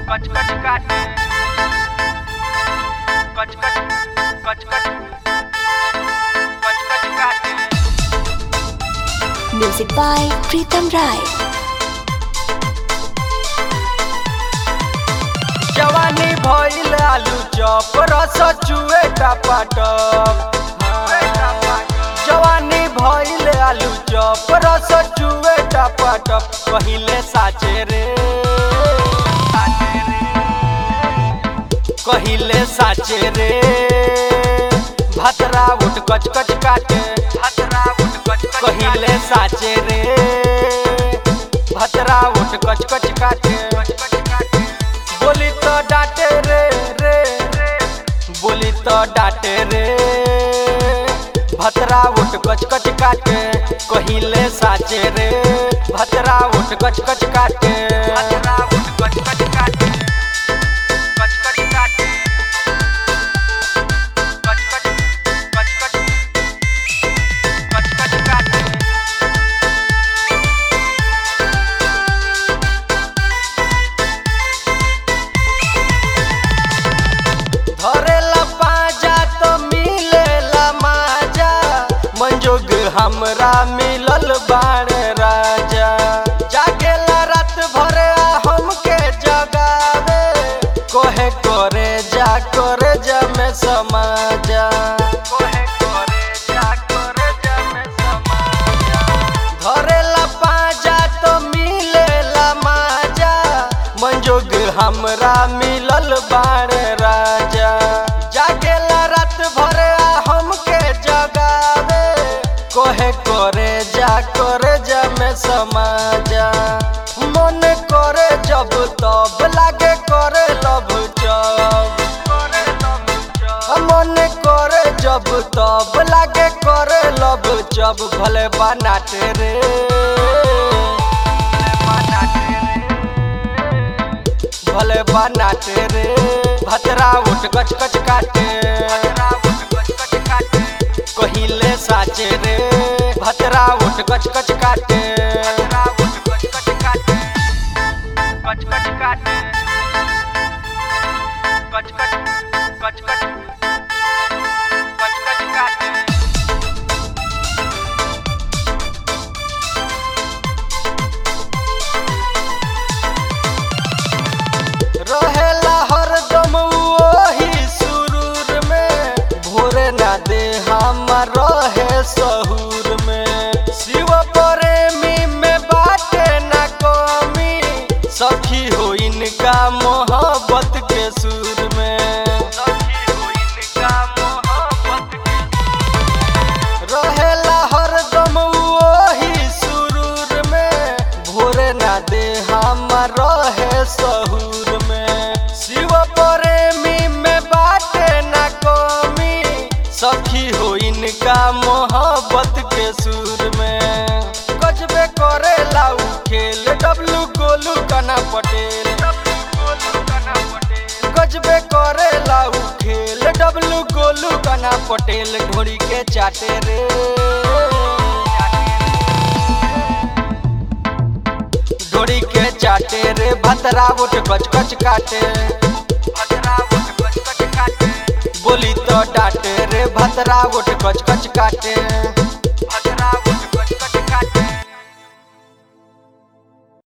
कच कच काटे कच कच कच कच कच कच काटे Music by Pritam Rai. जवानी भइल आलू चॉप रस चुए टपाटप जवानी भइल आलू चॉप रस चुए टपाटप कहिले साचे रे कहिले साचे रे भतरा उठ कच कच काटे हतरा उठ कच कच कहिले साचे रे भतरा उठ कच कच काटे कच कच काटे बोली तो डांटे रे रे बोली तो डांटे रे भतरा उठ कच कच काटे कहिले साचे रे भतरा उठ कच कच काटे हतरा उठ कच कच काटे कच कच काटे कच कच कच कच कच कच काटे धरेला पाजा तो मिलेला माजा मंजोग हमरा मिलल बाड़े राजा जागेला रात भर आ हमके जगावे कोहे करे जा करे जा में समाजा कोहे करे जा करे जा में समाजा धरेला पाजा तो मिलेला माजा मंजोग हमरा मिलल बाड़े राजा जागेला रात भर आ हमके जगावे कोहे करे जा करे जा में समाजा मन करे जब तब लागे करे लब जब करे लब जा मन करे जब तब लागे करे लब जब भले बनाटे रे भले बनाटे रे भतरा उठ कच कच काटे कहिले साचे रे भतरा उठ कच कच काटे रहेला हरदम वही सुरूर में भोरे ना दे हम रहे सहूर में शिव प्रेमी में बाटे ना कमी सखी हो इनका मोहब्बत के सुर में रहेला हरदम वही सुरूर में भोरे ना दे हम रहे सहूर में शिव प्रेमी में बाटे ना कमी सखी हो इनका मोहब्बत के सुर में गजबे करे लाऊ खेल डब्लू गोलू कना पटेल गजबे करे लाऊ खेल डब्लू गोलू कना पटेल घोड़ी के चाटे रे घोड़ी के चाटे रे भतरा उठ कच कच काटे बोली तो डांटे रे भतरा उठ कच कच काटे